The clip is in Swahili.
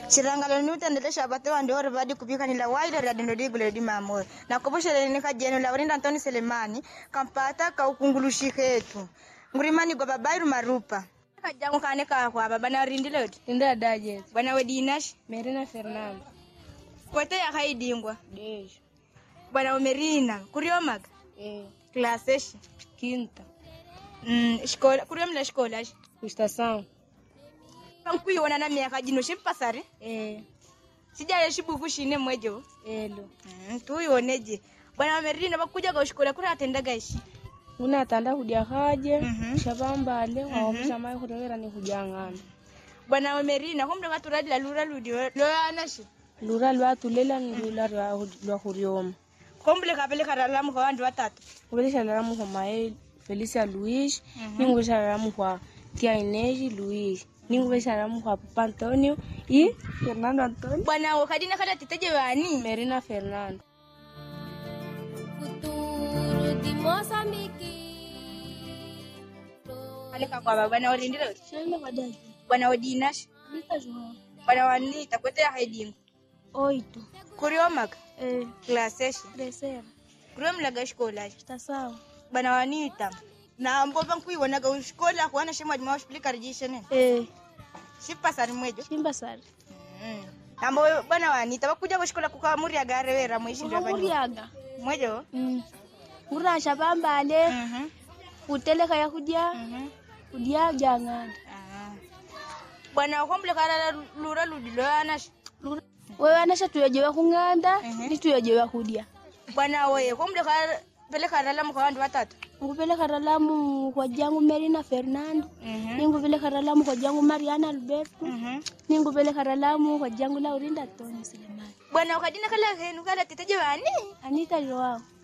shirangalo ni utendelesha bate wande ore badi kupika nila waile radi ndo digule di mamoyo na kubushele ni kajeno la urinda Antoni Selemani kampata ka ukungulushi hetu ngurimani go babairu marupa kajangu kane ka kwa baba na rindile oti Linda Dajet, bwana wedinash Merina Fernando, kwete ya haidingwa Dejo, bwana umerina kuriomaga eh, klaseshi Quinta, mm, shikola kuriomla shikola shi Estação, pankuiona na miaka jino shipasari eh, sijale shibuku shine mwejo Elo. mm, tuioneje bwana umerina bakuja ga shikola kuri atendaga ishi Una tanda kudia haje, Mhm. shabambale, waomisha mai kutokera ni kujangana. bwana umerina humda katuradila lura ludi loanashi Lura lwa tulela ni lula lwa lwa kurioma. kombule kapele karalamu kwa wandu watatu Kubelisha lalamu kwa Mael, Felicia Luis, ningubelisha lalamu kwa Tia Inês Luis, ningubelisha lalamu kwa Papa Antonio e Fernando Antonio, bwana wakadina kata titeje wani Merina Fernando. Futuro de Moçambique. aleka kwa baba bwana warindile oti Shenda badai. bwana wadinashi Lita João. bwana wanita kwete ya haidingo Oito. kuriomaga Eh, klaseshi terceira. kuriomlaga shikola Estação. bwana wanita na mbova nkuiwonaga ushikola kuana shemwa jima washipilika rijishe nene Eh, shipasari mwejo Simba Sari. Mm. ambo bwana wanita bakuja kushikola kukamuriaga arewera mwishinda banyu Muriaga. mwejo Mm. Murasha bambale. Mhm, Kuteleka ya kudia. mhm. Kudia jangada. Ah. bwana wakombule kalala lura ludi loanashi Wewe anasha tuyajewa kung'anda, Mhm. ni tuyajewa kudia. bwana woye kombule peleka lalamu kwa wandu watatu Ngupeleka ralamu kwa jangu Merina Fernando. Mhm, Ningupeleka ralamu kwa jangu Mariana Alberto. mhm. Ningupeleka ralamu kwa jangu Laurinda Tony Selemani. bwana wakadina kala henu kala titeje wani Anita Joao.